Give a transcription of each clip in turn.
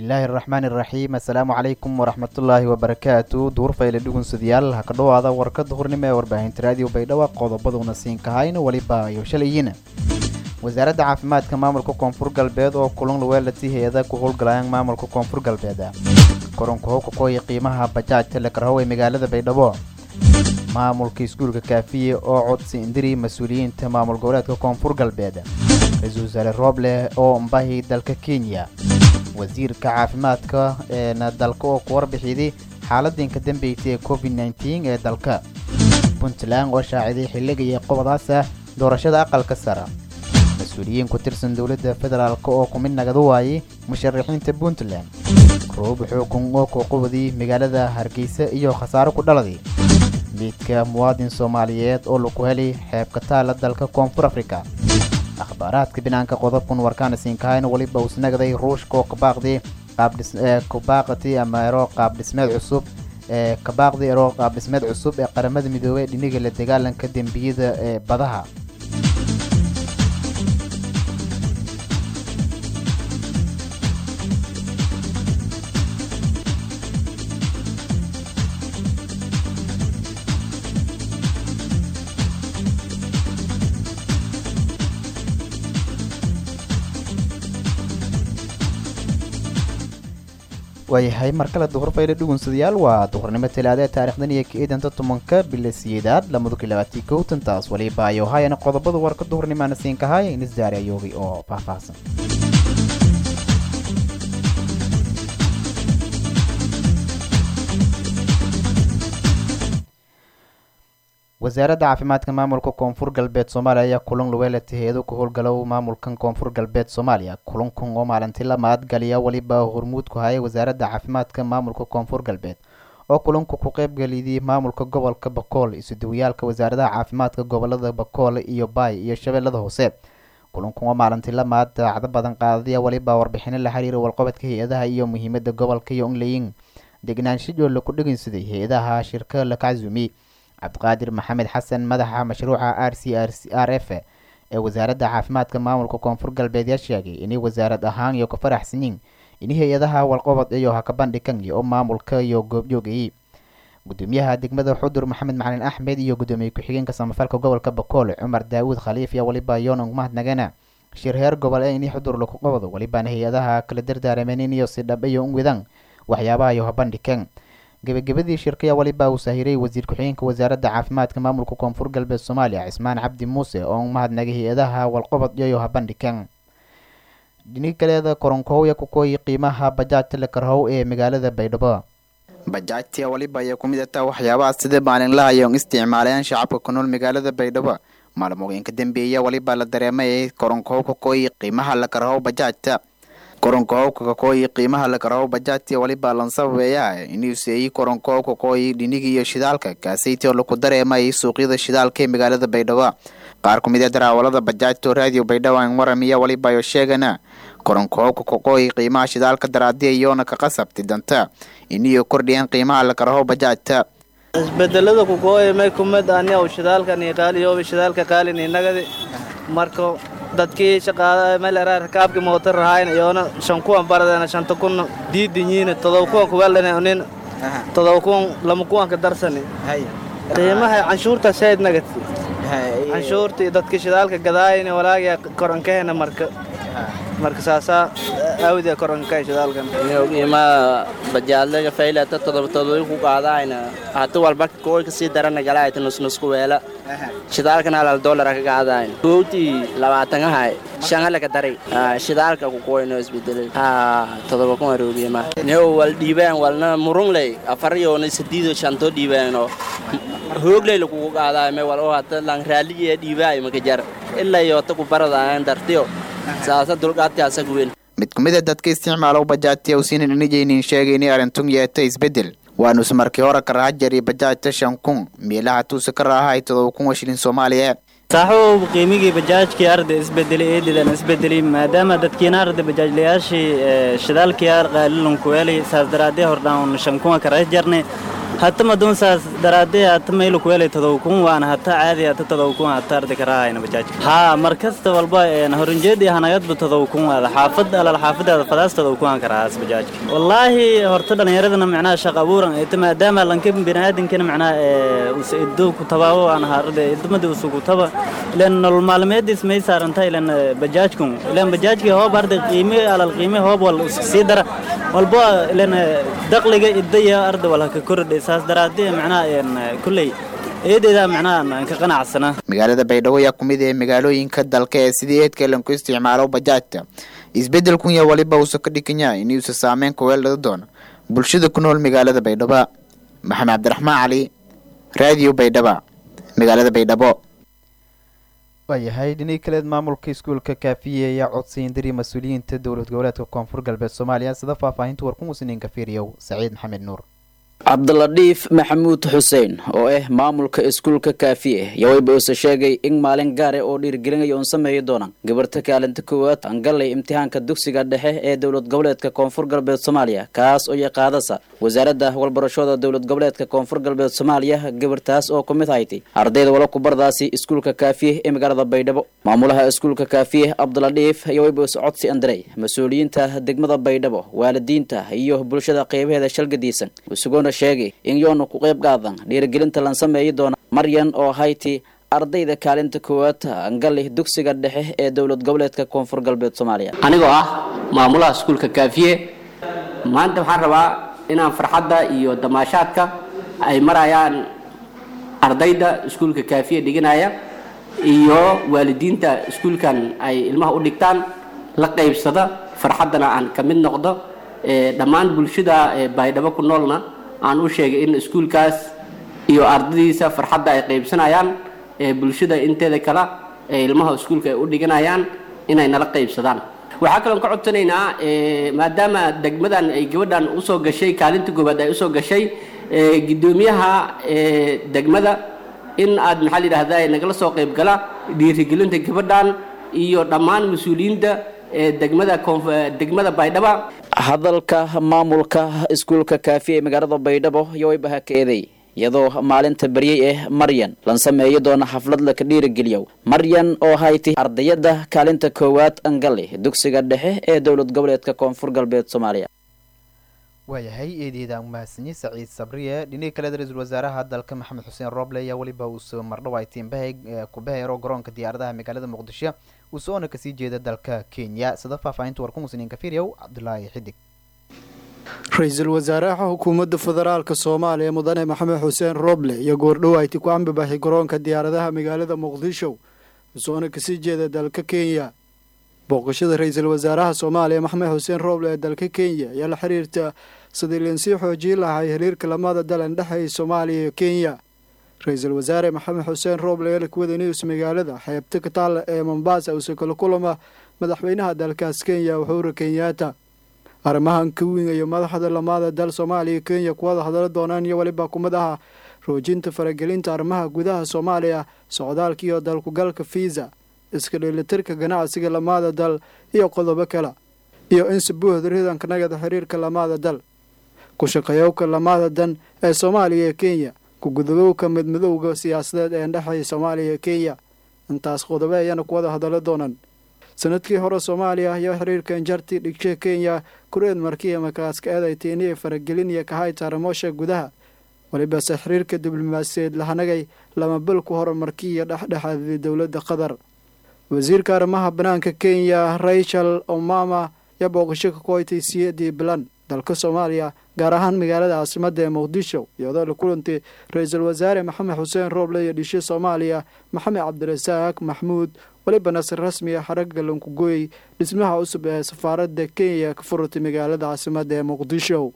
bismillaahi araxmaani iraxiim assalaamu calaykum waraxmatullaahi wabarakaatu duurfayle dhugunsadayaal ha ka dhowaada warkada hurnimo ee warbaahinta raadiyo baydhabo qodobaduna siinkahayna weliba ayo shalayina wasaaradda caafimaadka maamulka koonfur galbeed oo kulan luweelati hay-ada ku howlgalayaan maamulka koonfur galbeed koronka howkakooya qiimaha bajaajta lakarhow ee magaalada baydhabo maamulka iskuulka kaafiye oo codsi indiri mas-uuliyiinta maamul goboleedka koonfur galbeed ra-iisul wasaare rooble oo mbahi dalka kenya wasiirka caafimaadka eena dalka oo ku warbixiyday xaaladinka dambeysay ee covid nteen ee dalka puntland oo shaaciday xilligaiyo qobadaasa doorashada aqalka sara mas-uuliyiin ku tirsan dowladda federaalk oo ku mid nagada waayay musharaxiinta puntland roob xooggan oo kuqubadii magaalada hargeysa iyo khasaaro ku dhaladay miidka muwaadin soomaaliyeed oo lagu helay xeebka taala dalka koonfur africa akhbaaraadka binaanka qodobkan warkaana siinkahayna weliba uu snagday ruushka oo kabaaqday qaabkabaaqati ama ero qaab dhismeed cusub ee kabaaqday ero qaab dhismeed cusub ee qaramada midoobey dhiniga la dagaalanka dembiyada ee badaha waayahay mar kale duhurfayle dhugunsadayaal waa duhurnimo talaada taarikhdan iyo kaidanta tobanka bila siyeedaad lamada kilabaati kowtantaas waliba ayo hayana qodobada warka duhurnimaana siinkahay inisdaari ayoogi oo faahfaahsan wasaaradda caafimaadka maamulka koonfur galbeed soomaaliya ayaa kulan luweelati hay-ado ku howlgalow maamulkan koonfur galbeed soomaaliya kulankan oo maalintii la mahadgaliya weliba hormuud ku hayay wasaaradda caafimaadka maamulka koonfur galbeed oo kulanku ku qeybgeliyay maamulka gobolka bakool isuduwayaalka wasaaradaha caafimaadka gobolada bakool iyo baay iyo shabeellada hoose kulankan oo maalintii la mahad daacdo badan qaadaya weliba warbixino la xiriira walqabadka hay-adaha iyo muhiimada gobolka iyo onlayin degnaanshaoo laku dhegeysaday hay-adaha shirka la kaczuumi cabdiqaadir maxamed xasan madaxa mashruuca r c r r f ee wasaaradda caafimaadka maamulka koonfur galbeed yaa sheegay inay wasaarad ahaan iyo ka faraxsanyiin in hay-adaha walqobod iyo haka bandhigan oo maamulka iyo goobjoogayay gudoomiyaha degmada xudur maxamed macalin axmed iyo gudoomiye ku-xigeenka samafalka gobolka bakool cumar daawuud khaliif iyo waliba yoonang mahadnagana shir heer gobol ee inay xudur laku qabado walibaana hay-adaha kala dardaarameen iniyo si dhab iyo unwidan waxyaabaha iyo habandhigan gebagabadii shirkaya waliba uu saahiray wasiir ku-xigeenka wasaaradda caafimaadka maamulka koonfur galbeed soomaaliya cismaan cabdi muuse oo mahadnagay hay-adaha walqobod iyo habandhigan dhini kaleeda koronkohowya kukooyi qiimaha bajaajta lakarhow ee magaalada baydhabo bajaajtia waliba ayaa ku mid ataa waxyaabaha sida maalinlaha iyo isticmaalayaan shacabka ku nool magaalada baydhabo maalmooyinka dambeeya waliba la dareemay koronkohow kakooyi qiimaha lakarhow bajaajta koronkohowka kakooyi qiimaha lakarhow bajaajti waliba lan sababeeya inuu seeyey koronkohow kakooyi dhiniga iyo shidaalka kaasaytii oo laku dareemayay suuqyada shidaalka ee magaalada baydhabo qaar ku mid ee daraawalada bajaajta oo raadiyo baydhabo aan waramiya waliba ayo sheegana koronkohowka kakooyi qiimaha shidaalka daraadiya iyoona ka qasabtay danta iniyo kordhiyeen qiimaha lakarhow bajaajta isbedelada kukooya may kumid aniaw shidaalkani qaaliyoba shidaalka qaalin inagadi marka dadkii shaqaada meel rakaabki mootar rahayn iyoona shan kuwan baradena shanta kun diidinyiina todoba kuwan kuweldhane nin todoba kuwan lama kuwanka darsani qiimaha canshuurta sayd nagati canshuurtii dadki shidaalka gadaayina walaagiya korankahena marka marka saasaa awdee koranka shidaalkan qiimaha bajaadlaga faylata todoba todoba ku qaadayna hata walba kooy kasii darana galaayta nusnusku weela shidaalkana halal doolara ka qaadayn koowtii labaatanahay shan halaka daray shidaalka ku kooyno isbedelay ha todoba kuma roogiyama new wal dhiibaan walna murungley afariyoona sadiido shanto dhiibaano hoogley lakugu qaadaay me wal oo hata lang raaliye dhiibaay maka jar ilaa yoota ku baradaayan dartiyo saasa dulqaadkaasa guwen mid ku mid a dadka isticmaalow bajaajti usiinan inijaynin sheegay inay arintun yeeta isbeddel waanuus markii hore ka raha jari bajaajta shan kun meelaha tuusa ka raahay todoba kun oo shilin soomaaliya saaxuub qiimigii bajaajkii arda isbedelay eedidan isbedelay maadaama dadkiina arda bajaajlayaashii shidaalkii ar qaalilan kuweelay saas daraadee hordhaan shan kuma ka raha jarnay hata madunsaas daraadee hata maylu kuwelay todobkun waana hata caadi hata todobkun hata ardi karaahayna bajaajka haa markasta walba horunjeedii hanagadba todobkun waada xaafad alal xaafadaada fadaas todobkuan karahaas bajaajka wallaahi horta dhallinyaradana macnaha shaq abuuran ita maadaama lanka biniaadankana macnaha ido ku tabaabo aan harade idumadi usugu taba ilan nolol maalmeediis may saaranta ilan bajaajkun ilan bajaajkii hoob arday qiime alal qiime hoob wal sii dara walba ilan daqliga idaya arday wal haka kordhay saas daraadee macnaha kulley eedeeda macnaha ka qanacsana magaalada baydhabo ayaa kumid ee magaalooyinka dalka ee sidii eedka lanku isticmaalo bajaajta isbeddelkun ya waliba uusa ka dhiganya inuusa saameyn kuweeldhada doono bulshada ku nool magaalada baydhabo maxamed cabdiraxmaan cali raadiyo baydhaba magaalada baydhabo waayahay dhinii kaleed maamulka iskuulka kaafiye ayaa codsiyin diri mas-uuliyiinta dowlad goboleedka koonfur galbeed soomaaliya sida faahfaahinta warku musiniinka fiiriyow saciid maxamed nuur cabdiladhiif maxamuud xuseen oo ah maamulka iskuulka kaafiye yawayba uuse sheegay in maalin gaare oo dhiirgelinaya uun sameeyi doona gabarta kaalinta koowaad angallay imtixaanka dugsiga dhexe ee dowlad goboleedka koonfur galbeed soomaaliya kaas oo yaqaadasa wasaaradda walbarashada dowlad goboleedka koonfur galbeed soomaaliya gabartaas oo kumid haytay ardayda wala kubardaasi iskuulka kaafiye ee magaalada baydhabo maamulaha iskuulka kaafiye cabdiladhiif yawayba uuse codsi andiray mas-uuliyiinta degmada baydhabo waalidiinta iyo bulshada qeybaheeda shalgadiisan sheegay in yoonu ku qayb qaadan dhiirigelinta lan sameeyi doona maryan oo hayti ardayda kaalinta koowaad angali dugsiga dhexe ee dowlad goboleedka koonfur galbeed soomaaliya anigoo ah maamulaha iskuulka kaafiye maanta waxaan rabaa inaan farxadda iyo damaashaadka ay marayaan ardayda iskuulka kaafiye dhiganaya iyo waalidiinta iskuulkan ay ilmaha u dhigtaan la qaybsada farxaddana aan ka mid noqdo dhammaan bulshada baydhabo ku noolna aan u sheegay in iskuulkaas iyo ardadiisa farxadda ay qaybsanayaan ee bulshada inteeda kale ee ilmaha iskuulka ay u dhiganayaan inay nala qaybsadaan waxaa kaloon ka codsanaynaa maadaama degmadan ay gabadhan usoo gashay kaalinta goobaad ay usoo gashay gudoomiyaha degmada in aad maxaa la yidhahda nagala soo qaybgala dhiirigelinta gabadhan iyo dhammaan mas-uuliyiinta degmada degmada baydhaba hadalka maamulka iskuulka kaafiye ee magaalada baydhabo yowayba hakeeday iyadoo maalinta beryey ah maryan lan sameeyo doona xaflad laka dhiirigeliyow maryan oo hayti ardayada kaalinta koowaad angali dugsiga dhexe ee dowlad goboleedka koonfur galbeed soomaaliya waayahay eedeeda umahadsanyi saciid sabriye dhinihii kaleed ra-iisul wasaaraha dalka maxamed xuseen rooble ayaa weliba uusoo mardhow ay tiimbahay kubahero garoonka diyaaradaha magaalada muqdisho uu soona kasii jeeda dalka kenya sida faahfaahinta warku musniinka firyow cabdulaahi xidig ra-iisul wasaaraha xukuumadda federaalka soomaaliya mudane maxamed xuseen rooble iyo goordhow ayti ku ambibaxay garoonka diyaaradaha magaalada muqdisho usoona kasii jeeda dalka kenya booqashada ra-iisul wasaaraha soomaaliya maxamed xuseen rooble ee dalka kenya ayaa la xiriirta sidii linsii xoojii lahay xiriirka lamada dalan dhexeey soomaaliya iyo kenya ra-iisul wasaare maxamed xuseen rooble ee lakuwada news magaalada xeebta kataale ee mombasa uuse kala kulama madaxweynaha dalkaas kenya uhuru kenyaata arrimahan ka wingayo madaxda lamada dal soomaaliya kenya kuwada hadala doonaan iyo weliba kumid aha roojinta faragelinta arrimaha gudaha soomaaliya socdaalka iyo dalkugalka fiisa iska dheelitirka ganacsiga lamada dal iyo qodobo kale iyo in si buuxda ridanka nagada xiriirka lamada dal ku shaqeeyowka lamada dan ee soomaaliya iyo kenya kugudubowka midmidowga siyaasadeed ee dhexeeya soomaaliya iyo kenya intaas qodobo ayaana kuwada hadalo doonaan sanadkii hore soomaaliya ayaa xiriirka injarti dhigshe kenya kureed markiya markaaska eedaytiiniya faragelin iyo kahayta ramosha gudaha walibase xiriirka diblomaasiyeed lahanagay lama bil ku hore markiya dhexdhexaadiyay dowladda qatar wasiirka arrimaha banaanka kenya rachel omama ayaa booqasho ka koytay siyadii bilan dalka soomaaliya gaar ahaan magaalada caasimada ee muqdisho iyadoo la kulantay ra-iisul wasaare maxamed xuseen rooble iyo dhishe soomaaliya maxamed cabdirasaaq maxmuud weliba nasir rasmi ah xaragga lankugooyey dhismaha cusub ee safaaradda kenya ka furatay magaalada caasimada ee muqdisho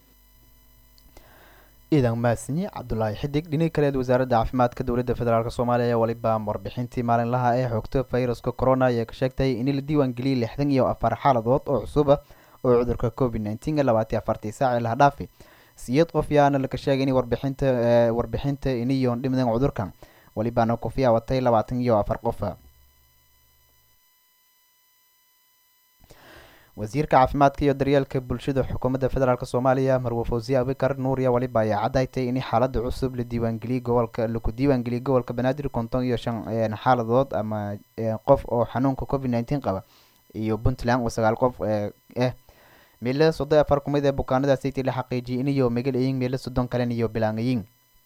ciidan maasinyi cabdulaahi xidig dhinii kaleed wasaaradda caafimaadka dowladda federaalk soomaaliya ayaa weliba warbixintii maalinlaha ee xogta fayraska corona ayaa ka sheegtay in la diiwaan geliyay lixdan iyo afar xaaladood oo cusub ah oo cudurka covid nneteen labaatiy afartii saac ee laha dhaafi siyeed qof yaana laka sheegay in warbixinta warbixinta iniyoon dhimdan cudurkan welibaana kofiya watay labaatan iyo afar qof wasiirka caafimaadka iyo daryeelka bulshada xukuumadda federaalk soomaaliya marwe fawsiye abikar nuuriya waliba ayaa cadaytay in xaalada cusub la diiwaangeliyey gobolka laku diiwaangeliyey gobolka banaadir konton iyo shan xaaladood ama qof oo xanuunka covid nineteen qaba iyo puntland oo sagaal qof eh meelo soddon afar kumid ee bukaanada city la xaqiijiyay iniyo megal eyin meelo soddon kalen iyo bilaangayin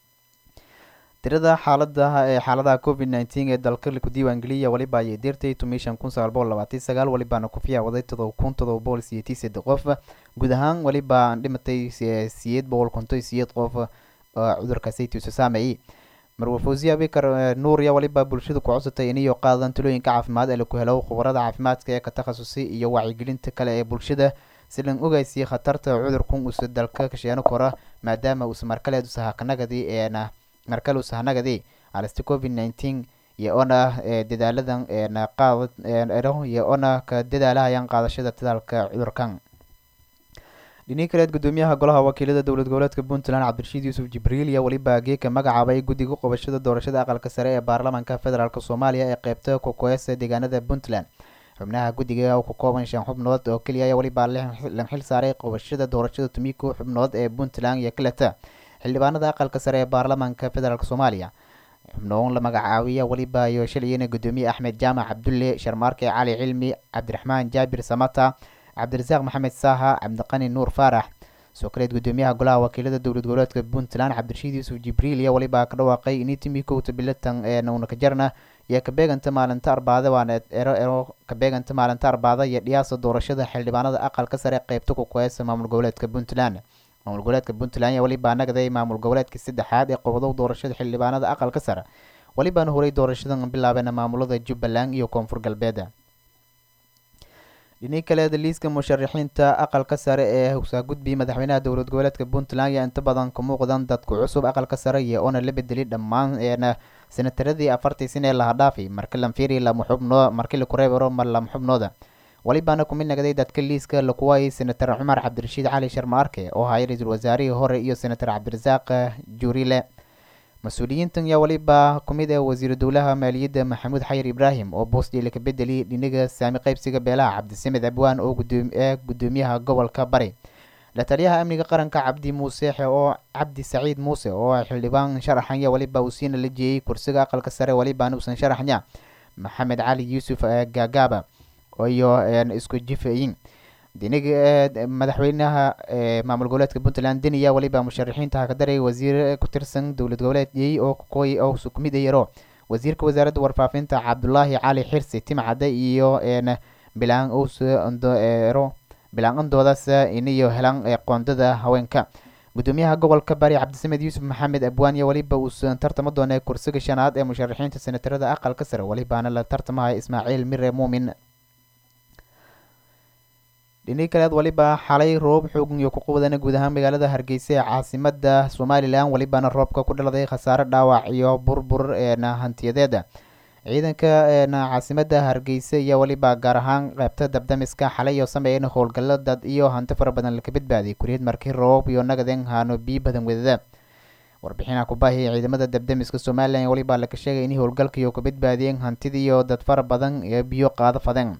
tirada xaaladaha ee xaaladaha covid nineteen ee dalka laku diiwaangeliyay waliba ayay deertay tumishan kun sagaal boqol labaatan sagaal walibaana ku fiyaawaday todoba kun todoba boqol siyeetii saddex qof guud ahaan waliba aan dhimatay siyeed boqol konton siyeed qof cudurka saytiisu saameeyey marwe fawsiya abikar nuuriya waliba bulshada ku codsatay iniyo qaadan talooyinka caafimaad ee laku helo khubarada caafimaadka ee ka takhasusay iyo wacyigelinta kale ee bulshada si lan ogeysiya khatarta cudurkun usa dalka kasheeno kora maadaama uusa markaleed usahakanagadi eena markale usahanagadi halista covid nineteen iyo ona dadaaladan eena qaad iyo ona ka dadaalahayaan qaadashada tadaalka cudurkan dhinii kaleed gudoomiyaha golaha wakiilada dowlad goboleedka puntland cabdirashiid yuusuf jibriil iyo weliba geeka magacaabay guddiga qobashada doorashada aqalka sare ee baarlamaanka federaalk soomaaliya ee qeybta kokoesa deegaanada puntland xubnaha guddiga oo ka kooban shan xubnood oo keliya ayaa weliba lan xil saaray qobashada doorashada tumiko xubnood ee puntland iyo kaleta xildhibaanada aqalka sare ee baarlamaanka federaalk soomaaliya xubnoon la magacaabiya weliba iyo shalayena gudoomiye axmed jaamac cabdulle sharmaarke cali cilmi cabdiraxmaan jaabir samata cabdirasaaq maxamed saaha cabdiqani nuur faarax soo kaleed gudoomiyaha golaha wakiilada dowlad goboleedka puntland cabdirashiid yuusuf jibriil iyo weliba ka dhawaaqay ini timikowta bilatan ee naunakajarna iyo kabeeganta maalinta arbaada waana ero ero kabeeganta maalinta arbaada iyo dhiyaasa doorashada xildhibaanada aqalka sare qeybta kukuheesa maamul goboleedka puntland maamul goboleedka puntland ayaa weliba nagday maamul goboleedka saddexaad ee qobodow doorashada xildhibaanada aqalka sare welibaana horay doorashadan bilaabeen maamulada jubbaland iyo koonfur galbeed dhinii kaleeda liiska musharaxiinta aqalka sare ee hogsaagudbi madaxweynaha dowlad goboleedka puntland ayaa inta badan ka muuqdan dadku cusub aqalka sare iyo oona la bedelay dhammaan eena senataradii afartii sin ee laha dhaafay marka lanfiri lama xubnoo markii laku reebaro mar lama xubnooda welibaana kumid nagday dadka liiska lakuwaayay senatar cumar cabdirashiid cali sharma arke oo hayay ra-iisul wasaarihii hore iyo senatar cabdirasaaq juurile mas-uuliyiintan yaa weliba kumid ee wasiiru dowlaha maaliyadda maxamuud xayir ibraahim oo boosdhiila ka bedeliyay dhiniga saami qaybsiga beelaha cabdisamed abwaan oo ee gudoomiyaha gobolka bari la taliyaha amniga qaranka cabdi muuseexe oo cabdi saciid muuse oo xildhibaan sharaxanya weliba uu siina la jeeyey kursiga aqalka sare welibaana uusan sharaxnya maxamed cali yuusuf gaagaaba iyo isku jifayin diniga madaxweynaha maamul goboleedka puntland deniya weliba musharaxiinta hakadaray wasiir ku tirsan dowlad goboleedyey oo koy oo kumid yaro wasiirka wasaaradda warfaafinta cabdulaahi cali xirsi timcade iyo bilaan owsero bilaan andoodaas iniyo helan qoondada haweenka gudoomiyaha gobolka bari cabdisamed yuusuf maxamed abwaaniya weliba uusan tartama doonay kursiga shanaad ee musharaxiinta senatarada aqalka sare welibaana la tartamaya ismaaciil mire muumin dhinii kaleed weliba xalay roob xoogan iyo ku quwadana guud ahaan magaalada hargeysa ee caasimada somalilan welibaana roobka ku dhaladay khasaare dhaawac iyo burbur eena hantiyadeeda ciidanka eena caasimada hargeysa iyo weliba gaar ahaan qeybta dabdamiska xalay oo sameeyeen howlgallo dad iyo hanti fara badan laka badbaadiyay kuriyad markii roobab iyo nagaden haano biyo badan wadada warbixinaha kubaahiya ciidamada dabdamiska somalilan weliba laka sheegay in howlgalkaiyo ka badbaadiyeen hantidiiyo dad fara badan ee biyo qaado fadeen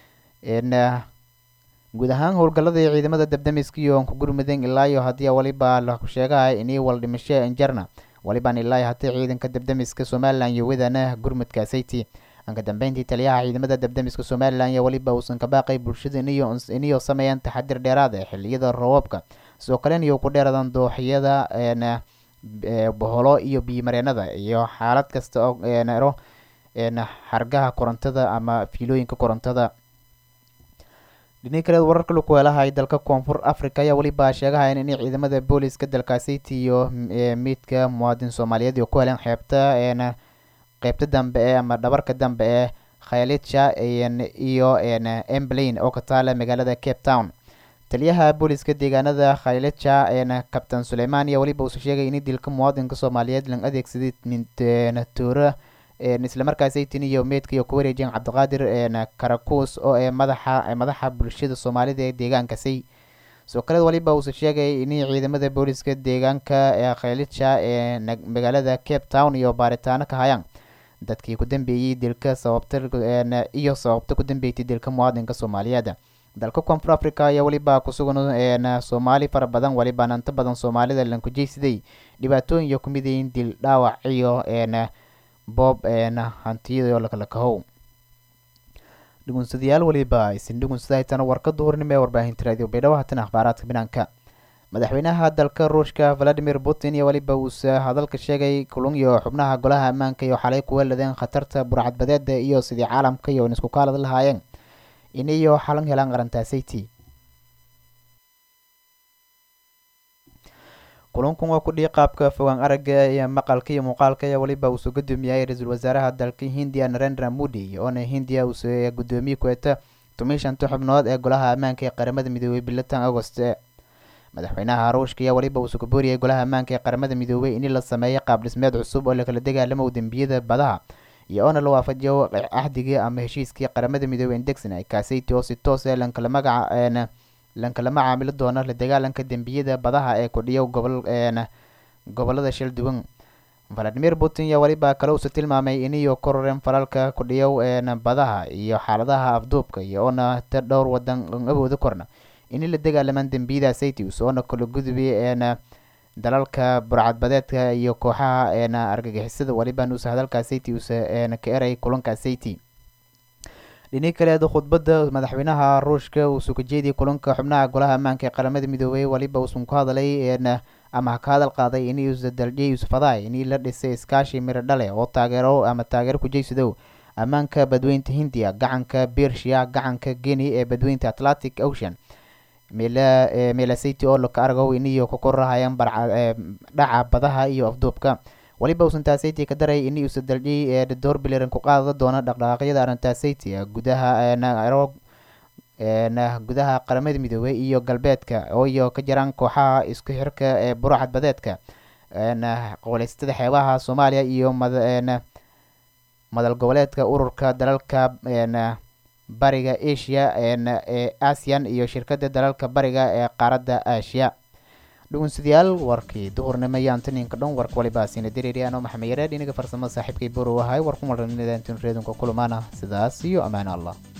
guud ahaan howlgalladii ciidamada dabdamiska iyo ku gurmudeen ilaayo haddii weliba laku sheegahay inii wal dhimasho injarna welibaan ilaayo haddii ciidanka dabdamiska somalilan iyo wadana gurmudka sayti anka dambeyntii taliyaha ciidamada dabdamiska somalilan iyo weliba uusan ka baaqay bulshada iniyo iniyo sameeyaan taxadir dheeraad ee xiliyada roobabka sidoo kalen iyo ku dheeradan dooxyada n boholo iyo biyomareenada iyo xaalad kasta oo ero xargaha korontada ama fiilooyinka korontada dhinii kaleed wararka laku helahay dalka koonfur africa ayaa weliba sheegahayan in ciidamada booliska dalkaasiti iyo miidka muwaadin soomaaliyeed oo ku heleen xeebta n qeybta dambe ee ama dhabarka dambe ee khayalitsha iyo emblain oo ka taala magaalada cape town taliyaha booliska deegaanada khayalitsha n kabtan suleyman ayaa weliba uusa sheegay in dilka muwaadinka soomaaliyeed lan adeegsaday toora islamarkaasaytin iyo meydka iyo ku wareejiyeen cabdiqaadir karakuus oo ee madaxa madaxa bulshada soomaalida ee deegaankasi soo kaleed waliba uusa sheegay in ciidamada booliska deegaanka ee khayalitsha ee magaalada cape town iyo baaritaano ka hayaan dadkii ku dambeeyey dilka sababta iyo sababta ku dambeeytay dilka muwaadinka soomaaliyeed dalka koonfur africa ayaa weliba kusugan soomaali fara badan welibana inta badan soomaalida lankujeysiday dhibaatooyin iyo kumidayin dil dhaawac iyo boob hantiyado lakala kahow dhugunsadayaal weliba isin dhugunsada haytana warka duhurnimo ee warbaahinta raadiyo baydhabo haatan akhbaaraadka banaanka madaxweynaha dalka ruushka valadimir putin iyo weliba uuse hadalka sheegay kulun iyo xubnaha golaha ammaanka iyo xalay kuwa ladeen khatarta burcadbadeeda iyo sidii caalamka iyo isku kaalad lahaayeen in iyo xalan helaan qarantaasaytii kulankun waa kudhii qaabka fogaan aragga iyo maqalka iyo muuqaalka ayaa weliba uusoo gudoomiyay ra-iisul wasaaraha dalka hindiya narendra modi oona hindiya uuse gudoomiye kueta toban shanta xubnood ee golaha ammaanka ee qaramada midoobey bilatan agost madaxweynaha ruushka ayaa weliba uuse ku booriyay golaha ammaanka ee qaramada midoobey in la sameeyo qaab dhismeed cusub oo lakala dagaalamo dembiyada badaha iyo oona la waafajiyo cahdigii ama heshiiskii qaramada midoobey indegson kaasaytii oo si toos ee lankala magaca lankalama caamilo doono la dagaalanka dembiyada badaha ee kudhiyo gobol gobolada shil duwan valadimir putin ayaa weliba kale uuse tilmaamay iniyo kororeen falalka kudhiyow badaha iyo xaaladaha afduubka iyo oona ta dhowr wadan awooda korna ini la dagaalamaan dembiyada saytius oona kala gudubi dalalka burcadbadeedka iyo kooxaha argagixisada weliba nuuse hadalkaa saytius ka eray kulanka sayti dhini kaleed khudbadda madaxweynaha ruushka uu suka jeediyay kulanka xubnaha golaha ammaanka ee qaramada midoobey weliba uusan ku hadalay ama ka hadal qaaday in usa daljey yusufadaay in la dhisay iskaashi miro dhale oo taageero ama taageero kujeysadow ammaanka badweynta hindiya gacanka bershiya gacanka guinea ee badweynta atlantic ocean meelasiti oo laka argow iniyo ka korahayaan dhaca badaha iyo afduubka weliba uusan taasaytii ka daray in uusa daljiyay ee door biliran ku qaada doona dhaqdhaqaaqyada arrintaasayty gudaha naroog gudaha qaramada midoobey iyo galbeedka iyo ka jiraan kooxaha isku xirka ee buracad badeedka qowleystada xeebaha soomaaliya iyo madal goboleedka ururka dalalka bariga asia ee asian iyo shirkada dalalka bariga ee qaaradda aasiya dhugunsadayaal warkii duhurnimo iyo antoninka dhan warka waliba siina dareeri anoo maxamed yareed iniga farsamo saaxiibkay borow ahay war ku maranidantun reedunka kulamaana sidaas iyo ammaan allah